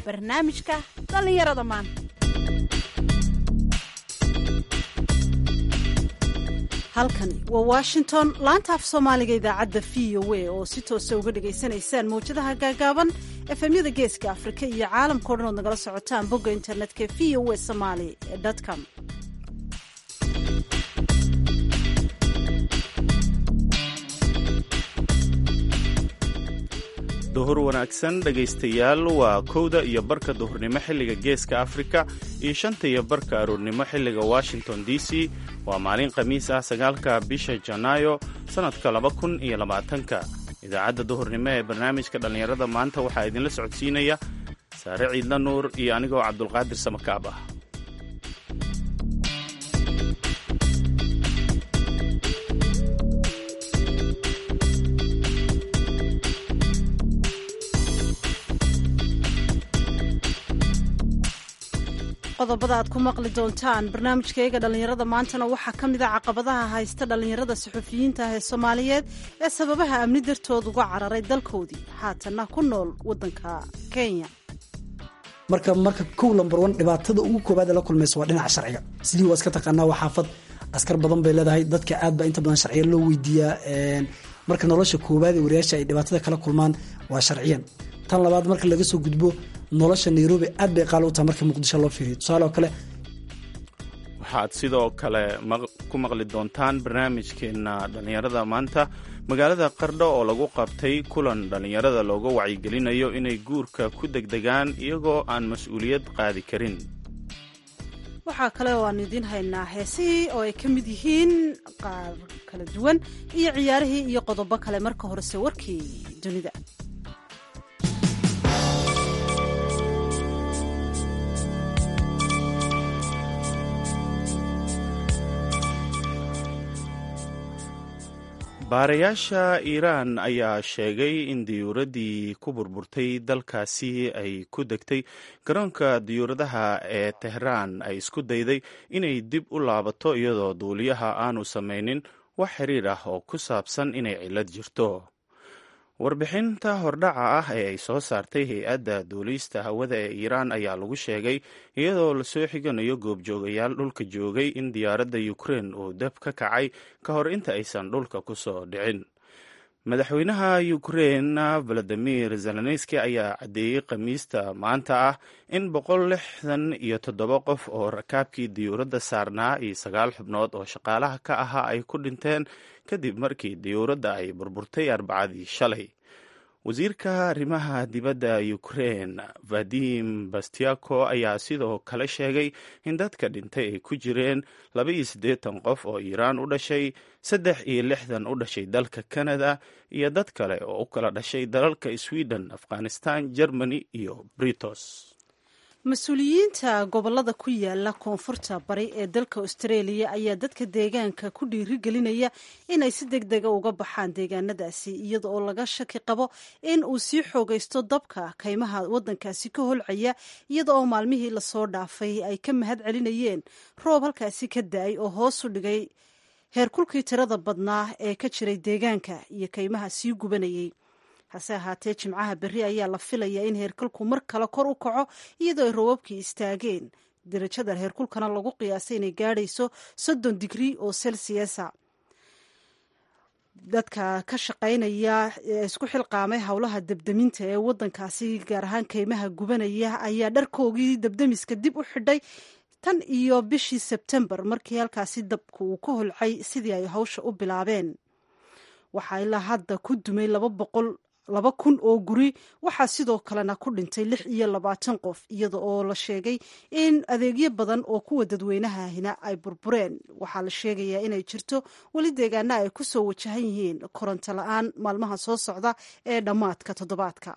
barnaamijka dhallinyarada maanta halkani waa washington laanta af soomaaliga idaacadda v o a oo si toosa uga dhagaysanaysaan mawjadaha gaagaaban efemyada geeska afrika iyo caalamkao dhan ood nagala socotaan bogga internetka v o a somaali com duhur wanaagsan dhegaystayaal waa kowda iyo barka duhurnimo xilliga geeska afrika iyo shanta iyo barka aroornimo xilliga washington d c waa maalin khamiis ah sagaalka bisha janaayo sannadka laba kun iyo labaatanka idaacadda duhurnimo ee barnaamijka dhallinyarada maanta waxaa idinla socodsiinaya saare ciidla nuur iyo anigoo cabdulqaadir samakaab ah qodobada aad ku maqli doontaan barnaamijkayga dhallinyarada maantana waxaa ka mid a caqabadaha haysta dhallinyarada suxufiyiinta ah ee soomaaliyeed ee sababaha amni dartood uga cararay dalkoodii haatanna ku nool waddanka kenya marka marka kow lambar wan dhibaatada ugu koobaad ee la kulmaysa waa dhinaca sharciga sidii waa iska taqaanaa waa xaafad askar badan bay leedahay dadka aad baa inta badan sharciya loo weydiiyaa marka nolosha koobaad ee wariyaasha ay dhibaatada kala kulmaan waa sharciyan tan labaad marka laga soo gudbo nolosha nairobi aad bay qaali u tahay marka muqdisho loo fiiriyo tusaale oo kale waxaad sidoo kale ku maqli doontaan barnaamijkeenna dhallinyarada maanta magaalada qardho oo lagu qabtay kulan dhallinyarada looga wacyigelinayo inay guurka ku degdegaan iyagoo aan mas-uuliyad qaadi karin waxaa kale oo aan idiin haynaa heesihii oo ay ka mid yihiin qaar kala duwan iyo ciyaarihii iyo qodobo kale marka horese warkii dunida baarayaasha iiraan ayaa sheegay in diyuuraddii ku burburtay dalkaasi ay ku degtay garoonka diyuuradaha ee tehraan ay isku dayday inay dib u laabato iyadoo duuliyaha aanu samaynin wax xiriir ah oo ku saabsan inay cillad jirto warbixinta hordhaca ah ee ay soo saartay hay-adda duulista hawada ee iiraan ayaa lagu sheegay iyadoo lasoo xiganayo goobjoogayaal dhulka joogay in diyaaradda ukrein uu dab ka kacay ka hor inta aysan dhulka ku soo dhicin madaxweynaha ukrein valadimir zelenski ayaa caddeeyey khamiista maanta ah in boqol lixdan iyo toddoba qof oo rakaabkii diyuuradda saarnaa iyo sagaal xubnood oo shaqaalaha ka ahaa ay ku dhinteen kadib markii diyuuradda ay burburtay arbacadii shalay wasiirka arrimaha dibadda ukrein vadim bastiako ayaa sidoo kale sheegay in dadka dhintay ay ku jireen laba iyo siddeetan qof oo iiraan u dhashay saddex iyo lixdan u dhashay dalka canada iyo dad kale oo u kala dhashay dalalka sweden afghanistan germany iyo britos mas-uuliyiinta gobolada ku yaala koonfurta bari ee dalka australia ayaa dadka deegaanka ku dhiirigelinaya inay si deg dega uga baxaan deegaanadaasi iyada oo laga shaki qabo in uu sii xoogaysto dabka kaymaha wadankaasi ka holcaya iyada oo maalmihii lasoo dhaafay ay ka mahad celinayeen roob halkaasi ka da-ay oo hoos u dhigay heerkulkii tirada badnaa ee ka jiray deegaanka iyo kaymaha sii gubanayay hase ahaatee jimcaha berri ayaa la filayaa in heerkulku mar kale kor u kaco iyadoo ay roobabkii istaageen darajada heerkulkana lagu qiyaasay inay gaadhayso soddon digrii oo celsiasa dadka ka shaqaynaya ee isku xilqaamay howlaha debdeminta ee wadankaasi gaar ahaan kaymaha gubanaya ayaa dharkoogii debdemiska dib u xidhay tan iyo bishii sebtembar markii halkaasi dabku uu ka holcay sidii ay hawsha u bilaabeen waxaa ilaa hadda ku dumay laba boqol laba kun oo guri waxaa sidoo kalena ku dhintay lix iyo labaatan qof iyada oo la sheegay in adeegyo badan oo kuwa dadweynahahina ay burbureen waxaa la sheegayaa inay jirto weli deegaana ay ku soo wajahan yihiin koronto la-aan maalmaha soo socda ee dhammaadka toddobaadka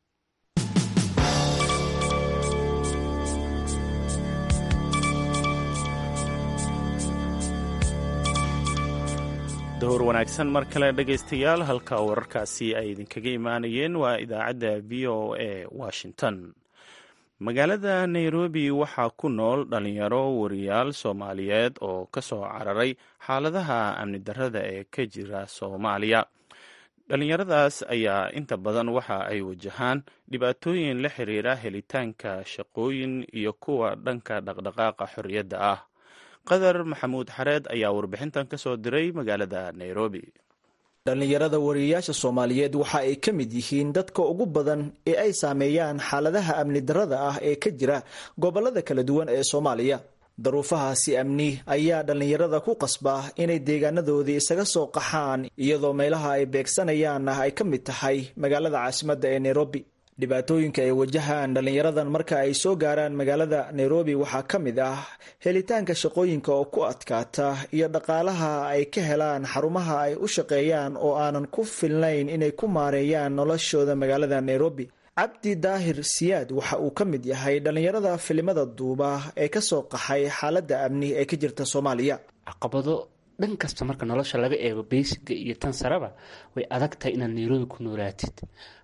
dowr wanaagsan mar kale dhegaystayaal halka wararkaasi ay idinkaga imaanayeen waa idaacadda v o a washington magaalada nairobi waxaa ku nool dhalinyaro wariyaal soomaaliyeed oo ka soo cararay xaaladaha amni darrada ee ka jira soomaaliya dhallinyaradaas ayaa inta badan waxa ay wajahaan dhibaatooyin la xiriira helitaanka shaqooyin iyo kuwa dhanka dhaqdhaqaaqa xorriyadda ah qadar maxamuud xareed ayaa warbixintan ka soo diray magaalada nairobi dhallinyarada wariyayaasha soomaaliyeed waxa ay ka mid yihiin dadka ugu badan ee ay saameeyaan xaaladaha amni darrada ah ee ka jira gobolada kala duwan ee soomaaliya daruufahaasi amni ayaa dhallinyarada ku qasba inay deegaanadoodii isaga soo qaxaan iyadoo meelaha ay beegsanayaanna ay ka mid tahay magaalada caasimadda ee nairobi dhibaatooyinka ay wajahaan dhallinyaradan marka ay soo gaaraan magaalada nairobi waxaa ka mid ah helitaanka shaqooyinka oo ku adkaata iyo dhaqaalaha ay ka helaan xarumaha ay u shaqeeyaan oo aanan ku filnayn inay ku maareeyaan noloshooda magaalada nairobi cabdi daahir siyaad waxa uu ka mid yahay dhallinyarada filimada duuba ee kasoo qaxay xaaladda amni ee ka jirta soomaaliya caqabado dhan kasta marka nolosha laga eego beysiga iyo tan saraba way adag tahay inaad nairobi ku noolaatid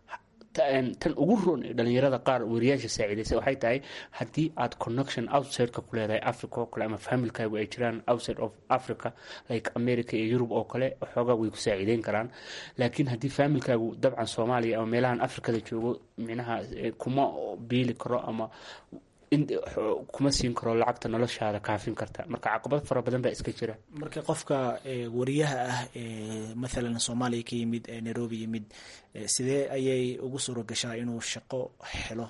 tan ugu roon ee dhalinyarada qaar wariyaasha saaciidaysa waxay tahay haddii aad connection outsideka ku leedahay africa oo kale ama familkaagu ay jiraan outside of africa like america iyo yurub oo kale xoogaa way ku saaciideyn karaan laakiin haddii familkaagu dabcan soomaaliya ama meelahan africada joogo minaha kuma biili karo ama kuma siin karo lacagta noloshaada kaafin karta marka caqabad fara badan baa iska jira marka qofka wariyaha ah ee maalan soomaaliya ka yimid ee nairobi yimid sidee ayay ugu suura gashaa inuu shaqo helo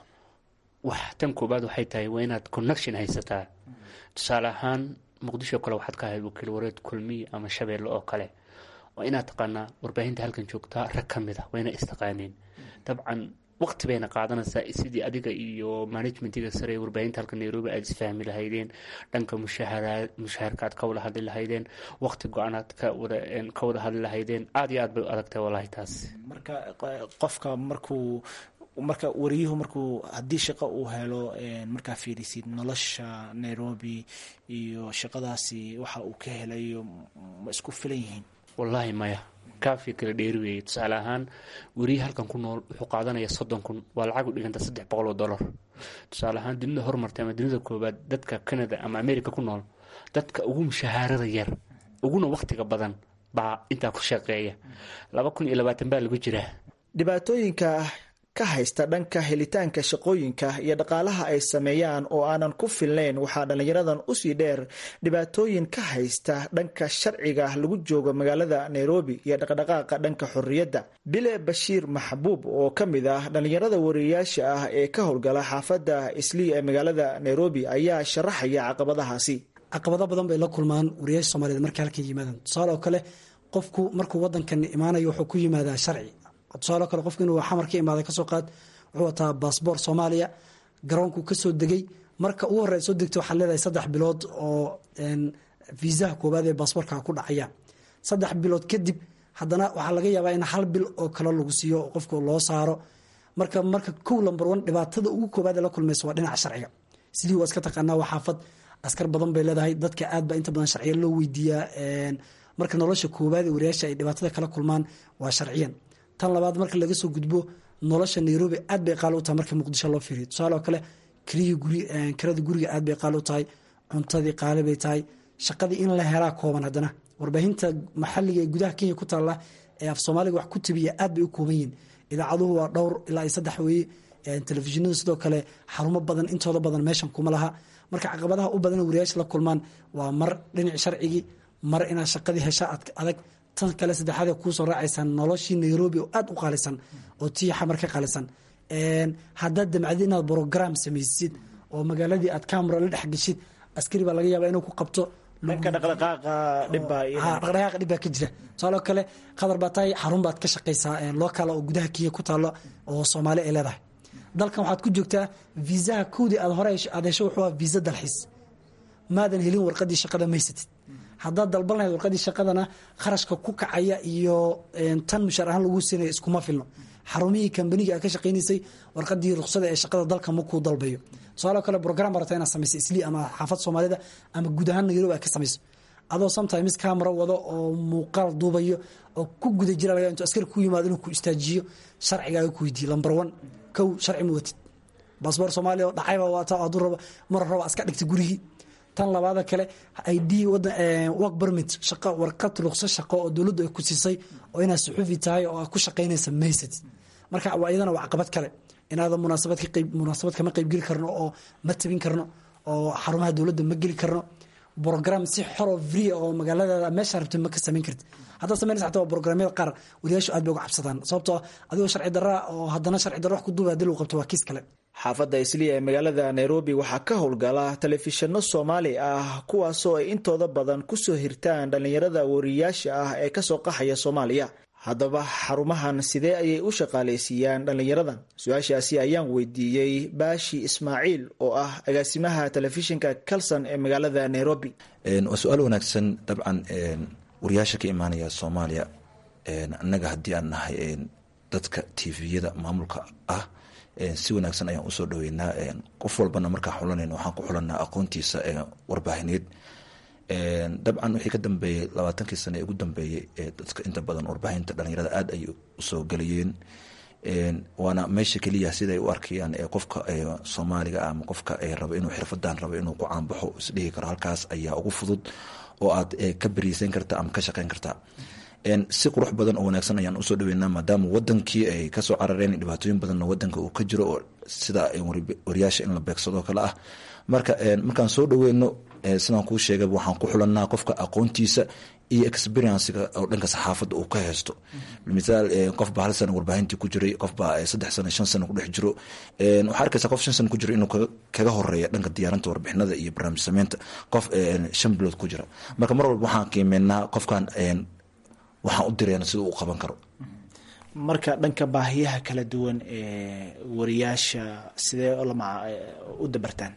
wax tan koobaad waxay tahay waa inaad connection haysataa tusaale ahaan muqdisho kale waxaad ka ahayd wakiil wareed kulmiy ama shabeelle oo kale waa inaad taqaanaa warbaahinta halkan joogtaa rag ka mid ah waa ina istaqaaneen dabcan waqti bayna qaadanaysaa sidii adiga iyo managementiga sare ee warbaahinta halka nairobi aada isfahmi lahaydeen dhanka mushaharka aad ka wada hadli lahaydeen waqti go-aanaad ka wada hadli lahaydeen aada iyo aad bay u adagtahay wallahi taas marka qofka markuu marka wariyuhu markuu haddii shaqo uu helo markaa fiirisid nolosha nairobi iyo shaqadaasi waxa uu ka helayo ma isku filan yihiin wallaahi maya kaafi kala dheeri weeye tusaale ahaan weriye halkan ku nool wuxuu qaadanaya soddon kun waa lacag u dhiganta saddex boqol oo dollar tusaale ahaan dunida horumartay ama dunida koobaad dadka canada ama america ku nool dadka ugu mushahaarada yar uguna waqtiga badan baa intaa ku shaqeeya laba kun iyo labaatan baa lagu jiraa dhibaatooyinka ka haysta dhanka helitaanka shaqooyinka iyo dhaqaalaha ay sameeyaan oo aanan ku filnayn waxaa dhallinyaradan usii dheer dhibaatooyin ka haysta dhanka sharciga lagu joogo magaalada nairobi iyo dhaqdhaqaaqa dhanka xorriyadda bile bashiir maxbuub oo ka mid ah dhallinyarada wariyayaasha ah ee ka howlgala xaafadda islii ee magaalada nairobi ayaa sharaxaya caqabadahaasi caqabado badan bay la kulmaan wariyaasha soomaaliyed markay halkan yimaadaan tusaale oo kale qofku markuu wadankan imaanayo wuxuu ku yimaadaa sharci tusaale kale qofku inuu xamar ka imaada kasoo qaad wuxuu wataa baasboor soomaaliya garoonku kasoo degay marka ugu horey soo degta waxaad leedahay saddex bilood oo viisaha koowaad ee baasboorka ku dhacaya saddex bilood kadib haddana waxaa laga yaabaa in hal bil oo kale lagu siiyo qofka loo saaro marka marka kow lamber one dhibaatada ugu koowaad ee la kulmaysa waa dhinaca sharciga sidii waa iska taqaanaa waa xaafad askar badan bay leedahay dadka aad baa inta badan sharciya loo weydiiyaa marka nolosha koowaad ee wariyaasha ay dhibaatada kala kulmaan waa sharciyan tan labaad marka laga soo gudbo nolosha nairobi aad bay qaali u tahay marka muqdisho loo fiiriyo tusaale oo kale kirada guriga aad bay qaali u tahay cuntadii qaali bay tahay shaqadii in la helaa kooban haddana warbaahinta maxaliga ee gudaha kenya ku taalla ee af soomaaliga wax ku tabiya aad bay u kooban yihin idaacaduhu waa dhowr ilaa iyo saddex weeye telefishinadu sidoo kale xarumo badan intooda badan meeshan kuma laha marka caqabadaha u badan wariyaasha la kulmaan waa mar dhinac sharcigii mar inaad shaqadii hesha adag tan kale saddexaad kuusoo raacaysa noloshii nairobi oo aad u qaalisan oo tii xamar ka qaalisan haddaad damcdid inaad brogram samaysid oo magaaladii aad camera la dhex geshid askari baa laga yaaba inuu ku qabto dhaqdhaqaaqa dhib baa ka jira tusaaloo kale qadar baa tahay xarun baad ka shaqaysaa lookala oo gudaha kenya ku taalo oo soomaali ay leedahay dalkan waxaad ku joogtaa viisaha kowdii aad hore aad hesho wuxuu ah viisa dalxiis maadan helin warqadii shaqada maysatid haddaad dalban lahayd warqadii shaqadana kharashka ku kacaya iyo tan mushaar ahaan lagu siinaya iskuma filno xarumihii kambaniga aad ka shaqaynaysay warqadii ruqsada ee shaqada dalka makuu dalbayo tusaaloo kale brogram barata inaad samayso islii ama xaafad soomaalida ama guud ahaan nairobi aad ka samayso adoo sometimes camera wado oo muuqaal duubayo oo ku guda jira laga intuu askari ku yimaado inuu ku istaajiyo sharcigaaga ku weydiiyo lamber one kow sharci ma watid baasboor soomaaliya oo dhacayba waata hadduu rabo mar raba iska dhigta gurigii tan labaada kale id work permit shaqo warqad ruqso shaqo oo dowladdu ay ku siisay oo inaad suxuufi tahay oo aad ku shaqaynaysa maysad marka iyadana waa caqabad kale inaadan munaasabad ka qayb munaasabad kama qaybgeli karno oo ma tabin karno oo xarumaha dowladda ma geli karno brogram si xoro free oo magaaladaada meesha rabta ma ka samayn karti haddaad samaynaysa xataa waa programyada qaar wariyaashu aad bay uga cabsadaan sababtoo adigoo sharci darra oo haddana sharci darra wax ku duuba hadii lagu qabto waa kiis kale xaafadda isliya ee magaalada nairobi waxaa ka howlgala telefishinno soomaali ah kuwaasoo ay intooda badan kusoo hirtaan dhallinyarada wariyaasha ah ee kasoo qaxaya soomaaliya haddaba xarumahan sidee ayay u shaqaalaysiiyaan dhallinyaradan su-aashaasi ayaan weydiiyey baashi ismaaciil oo ah agaasimaha telefishinka calson ee magaalada nairobi waa su-aal wanaagsan dabcan wariyaasha ka imaanaya soomaaliya annaga haddii aan nahay dadka tviyada maamulka ah si wanaagsan ayaan usoo dhaweynaa qof walbana markaa xulanayna waxaan ku xulanaa aqoontiisa warbaahineed dabcan wixii ka dambeeyey labaatankii sane ee ugu dambeeyey dadka inta badan warbaahinta dhalinyarada aada ayay usoo gelayeen waana meesha keliya siday u arkayaan qofka soomaaliga ama qofka raba inuu xirfadan rabo inuu ku caanbaxo isdhihi karo halkaas ayaa ugu fudud oo aad ka beriisan karta ama ka shaqeyn karta si qurux badan oo wanaagsan ayaan usoo dhaweynaa maadaama wadankii ay kasoo carareen dhibaatooyin badanna wadanka uu ka jiro oo sida wariyaasha in la beegsado kale ah marka markaan soo dhaweyno sidaan kuu sheega waxaan ku xulanaa qofka aqoontiisa iyo experiencega oo dhanka saxaafadda uu ka haysto misaal qofba hal sana warbaahintii ku jiray qofba saddex sano shan sano kudhex jiro waxaa arkaysa qof shan sano ku jiro inuu kaga horeeya dhanka diyaarinta warbixinada iyo barnaamij sameynta qof shan bilood ku jira marka mar walba waxaan qiimeynaa qofkan waxaan u direen sida uu qaban karo marka dhanka baahiyaha kala duwan ee wariyaasha sidee u dabartaan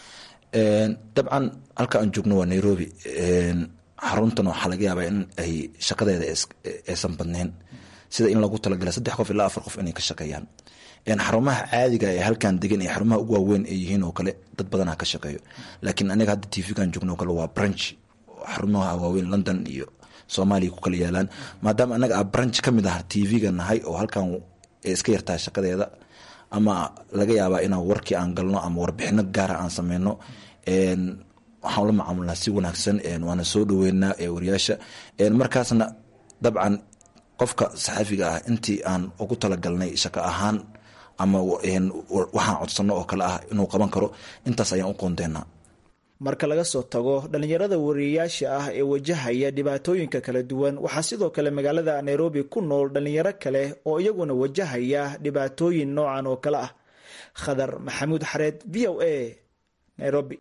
dabcan halka aan joogno waa nairobi xaruntan waxaa laga yaabaa in ay shaqadeeda aysan badneyn sida in lagu talagala saddex qof ilaa afar qof inay ka shaqeeyaan xarumaha caadiga ee halkan degan ee xarumaha ugu waaweyn ay yihiin oo kale dad badanaa ka shaqeeyo laakiin aniga hadda tvgan joogno oo kale waa branch xarumaha waaweyn london iyo soomaaliya ku kala yaalaan maadaama anaga a branch ka mid ah tv-ga nahay oo halkan iska yartaa shaqadeeda ama laga yaabaa inaan warkii aan galno ama warbixino gaara aan sameyno waxaan la macaamulnaa si wanaagsan waana soo dhaweynaa wariyaasha markaasna dabcan qofka saxaafiga ah intii aan ugu talagalnay shaqo ahaan ama waxaan codsano oo kale ah inuu qaban karo intaas ayaan u qoondeynaa marka laga soo tago dhallinyarada wariyayaasha ah ee wajahaya dhibaatooyinka kala duwan waxaa sidoo kale magaalada nairobi ku nool dhallinyaro kale oo iyaguna wajahaya dhibaatooyin noocan oo kale ah khadar maxamuud xareed v o a nairobi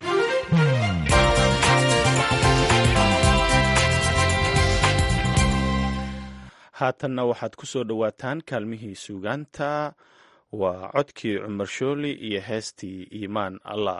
haatanna waxaad ku soo dhowaataan kaalmihii suugaanta waa codkii cumar shooli iyo heestii iimaan allah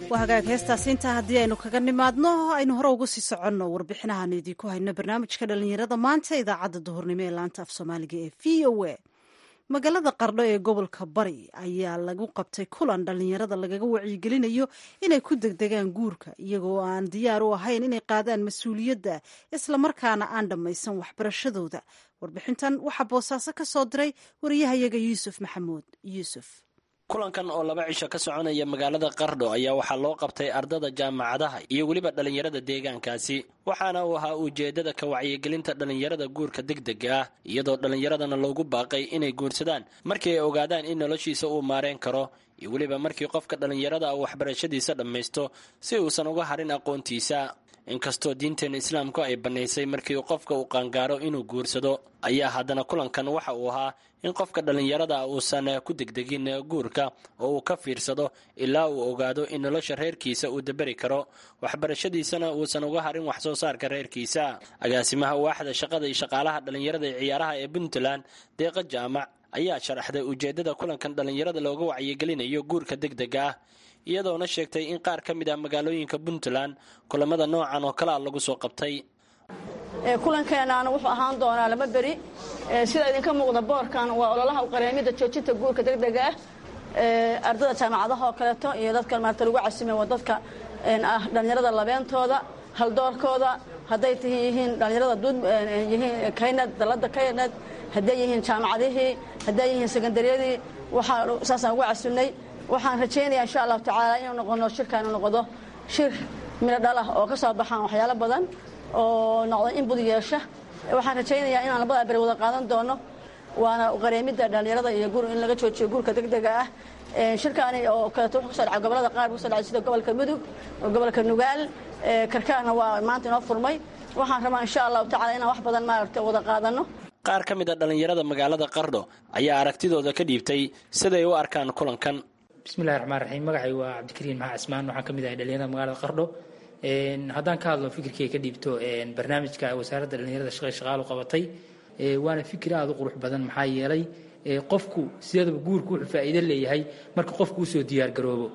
waa hagaag heestaasi intaa haddii aynu kaga nimaadno aynu hore uga sii soconno warbixinahan idiinku hayno barnaamijka dhallinyarada maanta idaacadda duhurnimo ee laanta af soomaaliga ee v o a magaalada qardho ee gobolka bari ayaa lagu qabtay kulan dhallinyarada lagaga wacyigelinayo inay ku degdegaan guurka iyagoo aan diyaar u ahayn inay qaadaan mas-uuliyadda islamarkaana aan dhammaysan waxbarashadooda warbixintan waxaa boosaaso ka soo diray wariyahayaga yuusuf maxamuud yuusuf kulankan oo laba cisho ka soconaya magaalada qardho ayaa waxaa loo qabtay ardada jaamacadaha iyo weliba dhallinyarada deegaankaasi waxaana uu ahaa ujeeddada ka wacyigelinta dhallinyarada guurka degdega ah iyadoo dhallinyaradana loogu baaqay inay guursadaan markii ay ogaadaan in noloshiisa uu maareen karo iyo weliba markii qofka dhallinyarada uu waxbarashadiisa dhammaysto si uusan uga harin aqoontiisa inkastoo diinteena islaamku ay bannaysay markii qofka uu qaangaaro inuu guursado ayaa haddana kulankan waxa uu ahaa in qofka dhallinyarada uusan ku degdegin guurka oo uu ka fiirsado ilaa uu ogaado in nolosha reerkiisa uu daberi karo waxbarashadiisana uusan uga harin wax soo saarka reerkiisa agaasimaha waaxda shaqada iyo shaqaalaha dhallinyarada ee ciyaaraha ee puntland deeqa jaamac ayaa sharaxday ujeeddada kulankan dhallinyarada looga wacyigelinayo guurka degdega ah iyadoona sheegtay in qaar ka mid ah magaalooyinka puntland kulamada noocan oo kalea lagu soo qabtay kulankeenaana wuxuu ahaan doonaa laba beri sida idinka muuqda boorkan waa ololaha uqareemida joojinta guurka degdega ah ardada jaamacadaha oo kaleeto iyo dadka maarata lagu casimay waa dadka ah dhallinyarada labeentooda haldoorkooda hadday t yihiin dhallinyarada yihiin kaynad dalada kaynad hadday yihiin jaamacadihii hadday yihiin sekondariyadii waxaa saasaan ugu casimnay waxaan rajaynayaa insha allahu tacaala inuu noqono shirkaanu noqdo shir midho dhalah oo ka soo baxaan waxyaalo badan oo noqdo in bud yeesha waxaan rajaynayaa inaan labada beri wada qaadan doono waana qareemidda dhallinyarada iyo gur in laga joojiyo guurka degdega ah shirkaani oo kaleeto wuxuu kusoo dhacay gobolada qaar kusoo dhacay sida gobolka mudug gobolka nugaal karkaarna waa maanta inoo furmay waxaan rabaa insha allahu tacala inaan wax badan maaragta wada qaadano qaar ka mid a dhallinyarada magaalada qardho ayaa aragtidooda ka dhiibtay siday u arkaan kulankan bismillahi raxmaan raxiim magacay waa cabdikariin maxaa cismaan waxaan ka mid ahay dhalinyarada magaalada qardho haddaan ka hadlo fikirkay ka dhiibto barnaamijka wasaaradda dhalinyarada shaqay shaqaalu qabatay waana fikir aada u qurux badan maxaa yeelay qofku sideedaba guurku wuxuu faa'iido leeyahay marka qofku usoo diyaargaroobo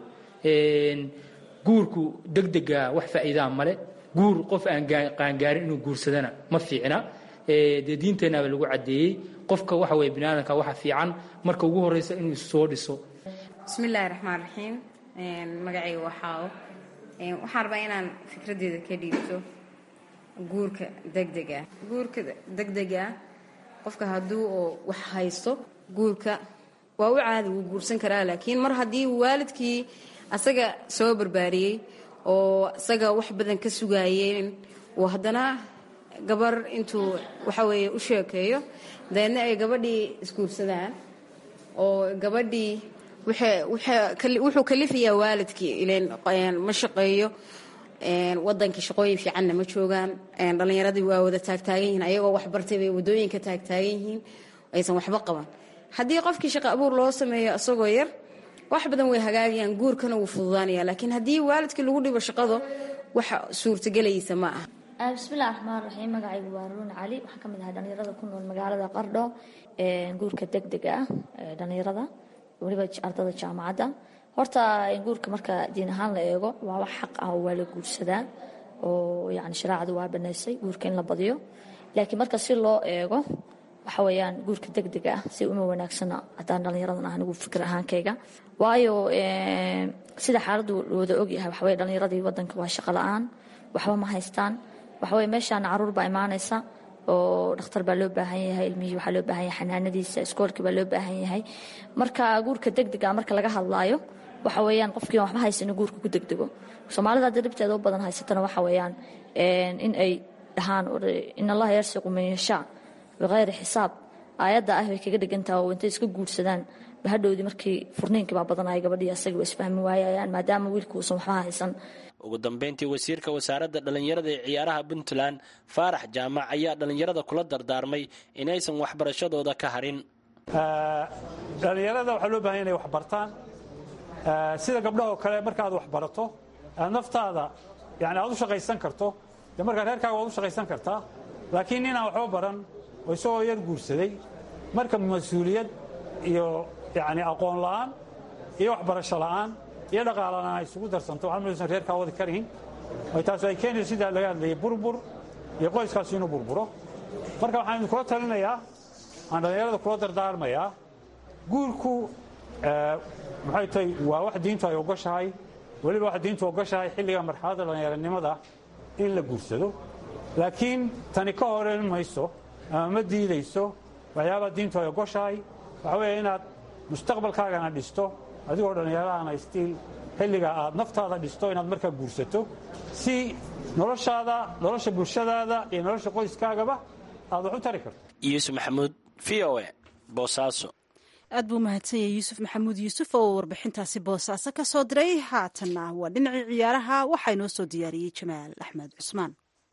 guurku degdega wax faa'iidaa male guur qof aan qaangaarin inuu guursadana ma fiicna dee diinteenaba lagu caddeeyey qofka waxa weye biniaadanka waxa fiican marka ugu horeysa inuu soo dhiso bismillaahi raxmaan raxiim magacayga waxaawo waxaan rabaa inaan fikraddeeda ka dhiibto guurka degdega guurka degdega qofka hadduu oo wax haysto guurka waa u caadi wuu guursan karaa laakiin mar haddii waalidkii asaga soo barbaariyey oo asaga wax badan ka sugaayeen uu haddana gabar intuu waxa weeye u sheekeeyo dabeedna ay gabadhii isguursadaan oo gabadhii wuxuu kalifayaa waalidkii ilen ma shaqeeyo wadankii shaqooyin fiicanna ma joogaan dhallinyaradii waa wada taagtaagan yihiin ayagoo waxbartay bay wadooyinka taagtaagan yihiin aysan waxba qaban haddii qofkii shaqo abuur loo sameeyo isagoo yar wax badan way hagaagayaan guurkana wuu fududaanaya laakiin haddii waalidkii lagu dhibo shaqado wax suurtagelaysa ma aha bismillahi raxmaan raxiim magacaygu waa ruun cali waxaan ka mid ahay dhallinyarada ku nool magaalada qardho guurka degdega ah dhallinyarada weliba ardada jaamacadda horta guurka marka diin ahaan la eego waa wax xaq ah oo waa la guursadaa oo yani shareecadu waa banaysay guurka in la badiyo laakiin marka si loo eego waxa weeyaan guurka degdega ah si uma wanaagsana haddaan dhallinyaradan ah anigu fikir ahaankayga waayo sida xaaladdu wada ogyahay waxaweye dhallinyaradii wadanka waa shaqo la-aan waxba ma haystaan waxaweye meeshaana caruur baa imaanaysa oo dhakhtar baa loo baahan yahay ilmihii waxaa loo baahan yahay xanaanadiisa iskoolkii baa loo baahan yahay marka guurka degdega marka laga hadlaayo waxa weeyaan qofkii waxba haysan guurka ku degdego soomaalida hadda dhibteeda u badan haysatana waxa weeyaan in ay dhahaan in allaha yarsiqu man yashaa bikayri xisaab aayadda ah bay kaga dhigantaha oo intay iska guursadaan bahadhowdii markii furniinkii baa badanaya gabadhii asagii waa isfahmi waayayaan maadaama wiilku uusan waxba haysan ugu dambeyntii wasiirka wasaaradda dhallinyarada ee ciyaaraha puntland faarax jaamac ayaa dhallinyarada kula dardaarmay inaysan waxbarashadooda ka harin dhallinyarada waxaa loo bahanya inay wax bartaan sida gabdhahoo kale markaaad wax barato aad naftaada yani aad u shaqaysan karto dee markaa reerkaaga waad u shaqaysan kartaa laakiin ninaan waxba baran oo isagoo yar guursaday marka mas-uuliyad iyo yani aqoon la'aan iyo waxbarasho la'aan iyo dhaqaalana ay isugu darsanto waxaa maysan reerkaa wadi karayn ay taas ay keenayso sidaa laga hadlayay burbur iyo qoyskaasi inuu burburo marka waxaan idinkula talinayaa aan dhallinyarada kula dardaarmayaa guurku maxay tahay waa wax diintu ay ogoshahay weliba wax diintu ogoshahay xilliga marxaladda dhallinyaranimada in la guursado laakiin tani ka horeyn mayso ama ma diidayso waxyaabaa diintu ay ogoshahay waxa weeye inaad mustaqbalkaagana dhisto adigoo dhallinyarahana stiil xilliga aad naftaada dhisto inaad markaa guursato si noloshaada nolosha bulshadaada iyo nolosha qoyskaagaba aad wax u tari karto yuusuf maxamuud v o e boosaaso aad buu mahadsan yahay yuusuf maxamuud yuusuf oo warbixintaasi boosaaso ka soo diray haatanna waa dhinacii ciyaaraha waxaa inoo soo diyaariyey jamaal axmed cusmaan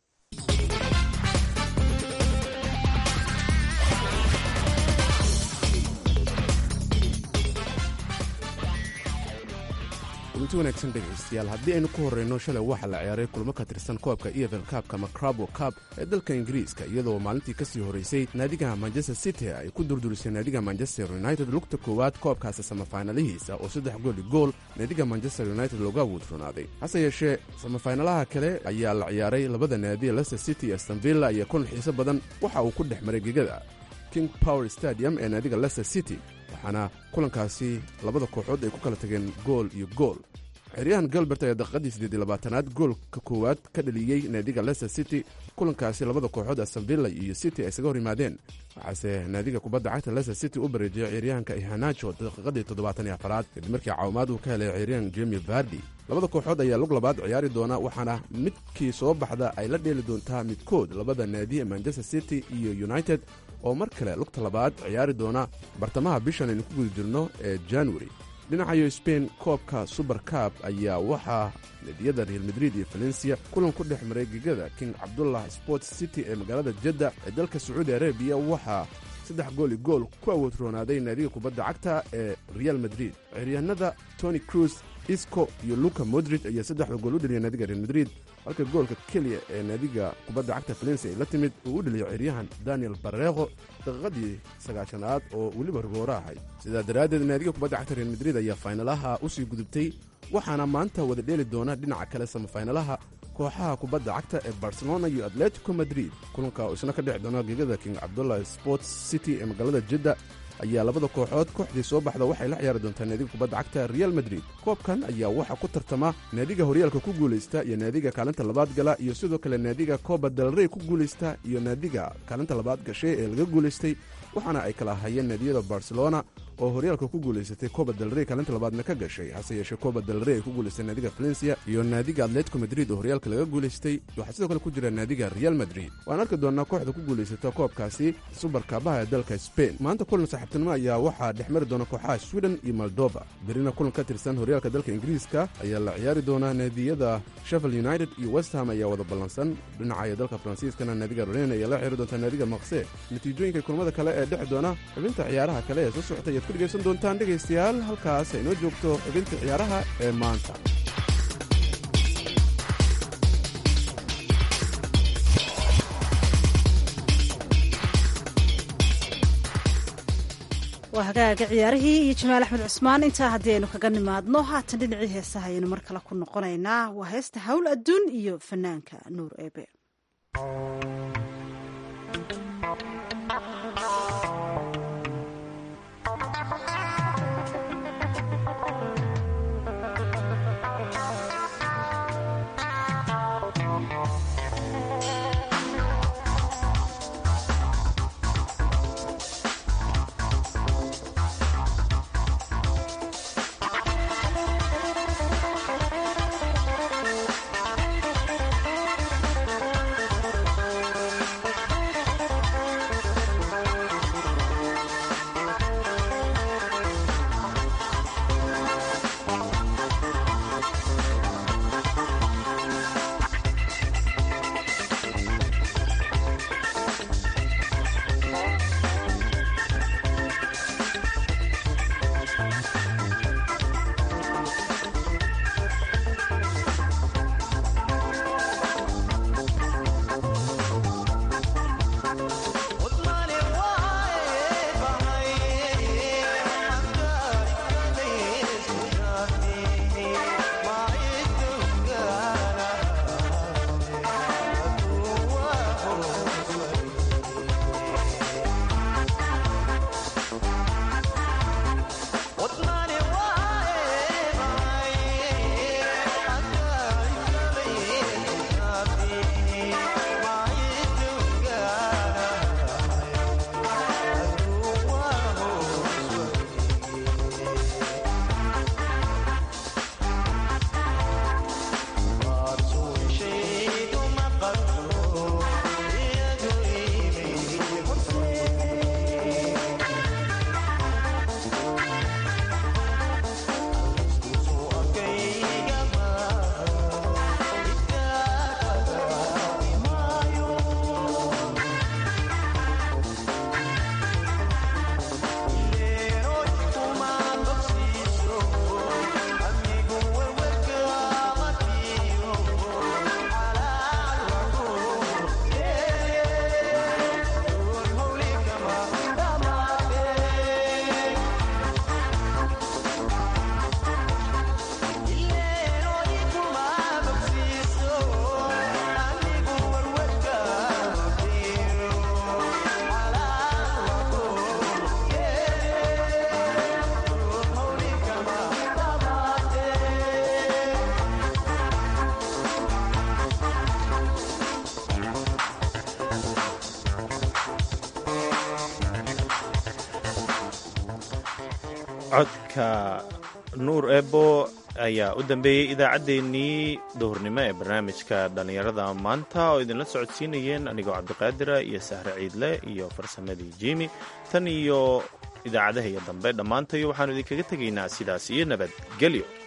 kulanti wanaagsan dhegaystayaal haddii aynu ku horrayno shalay waxaa la ciyaaray kulmo ka tirsan koobka efel kaabka macrabo kaab ee dalka ingiriiska iyadoo maalintii ka sii horraysay naadiga manchester city ay ku durdurisay naadiga manchester united lugta koowaad koobkaasi samafaynalihiisa oo saddex gooli gool naadiga manchester united looga wuudronaaday hase yeeshee samafaynalaha kale ayaa la ciyaaray labada naadi leicester city iyo stanvilla iyo kulan xiiso badan waxa uu ku dhex maray gegada king power stadium ee naadiga leicester city waxaana kulankaasi labada kooxood ay ku kala tageen gool iyo gool xeryahan galbert ayaa daqiiqadii siddeed labaatanaad goolka koowaad ka dhaliyey naadiga leicester city kulankaasi labada kooxood astonvilla iyo city ay isaga hor yimaadeen waxaase naadiga kubadda cagta leicester city u bareejiyay ciyaaryahanka ihanajo daqiiqadii toddobaatan iyo afaraad kadib markii caawimaad uu ka helay ciyaaryahan jemi vardi labada kooxood ayaa lug labaad ciyaari doona waxaana midkii soo baxda ay la dheeli doontaa midkood labada naadi ee manchester city iyo united oo mar kale lugta labaad ciyaari doona bartamaha bishan aynu ku guda jirno ee januari dhinacayo sbain koobka suber cab ayaa waxaa nadiyada real madrid iyo valencia kulan ku dhex maray gegada king cabdullah sports city ee magaalada jadda ee dalka sacuudi arabiya waxaa saddex gooli gool ku awoodroonaaday naadiga kubadda cagta ee real madrid ciyaaryahanada tony cruz isco iyo luka modrid ayaa saddexda gool u dhaliya naadiga real madrid halka goolka keliya ee naadiga kubadda cagta valencia ay la timid uu u dhaliyo ciyaaryahan daniel bareeqo daqiiqadii sagaashanaad oo weliba rigoora ahayd sidaa daraaddeed naadiga kubadda cagta real madrid ayaa faynalaha u sii gudubtay waxaana maanta wada dheeli doona dhinaca kale samafaynalaha kooxaha kubadda cagta ee barcelona iyo atletico madrid kulanka oo isna ka dhexi doona gegada king cabdullah sports city ee magaalada jidda ayaa labada kooxood kooxdii soo baxda waxay la ciyaari doontaa naadiga kubadda cagta real madrid koobkan ayaa waxaa ku tartama naadiga horyaalka ku guulaysta iyo naadiga kaalinta labaad gala iyo sidoo kale naadiga coba dalrey ku guulaysta iyo naadiga kaalinta labaad gashay ee laga guulaystay waxaana ay kala hayeen naadiyada barcelona oo horyaalka ku guulaysatay coba dalrey kaalinta labaadna ka gashay hase yeeshee coba dalrey ay ku guulaystay naadiga valencia iyo naadiga atletico madrid oo horyaalka laga guulaystay waxaa sidoo kale ku jira naadiga real madrid waan arki doonaa kooxda ku guulaysata koobkaasi subarkaabaha ee dalka spain maanta kulan saaxiibtinimo ayaa waxaa dhex mari doona kooxaha sweden iyo moldova berina kulan ka tirsan horyaalka dalka ingiriiska ayaa la ciyaari doonaa naadiyada sheffield united iyo westham ayaa wada ballansan dhinaca dalka faransiiskana naadiga ren ayaa la ciyaari doontaa naadiga makse natiijooyinka kulmada kale ee dhexi doona xubinta ciyaaraha kale ee soo socota ayaad ku dhegaysan doontaan dhegaystayaal halkaas ay noo joogto xubinta ciyaaraha ee maanta waa hagaaga ciyaarihii iyo jamaal axmed cusmaan intaa haddii aynu kaga nimaadno haatan dhinacii heesaha ayaynu mar kale ku noqonaynaa waa heesta hawl adduun iyo fanaanka nuur eebe Thank you. codka nuur ebo ayaa u dambeeyey idaacaddeenii duhurnimo ee barnaamijka dhallinyarada maanta oo idinla socodsiinayeen anigoo cabdiqaadira iyo sahre ciidle iyo farsamadii jimi tan iyo idaacadaha iyo dambe dhammaantayo waxaanu idinkaga tegaynaa sidaas iyo nabadgelyo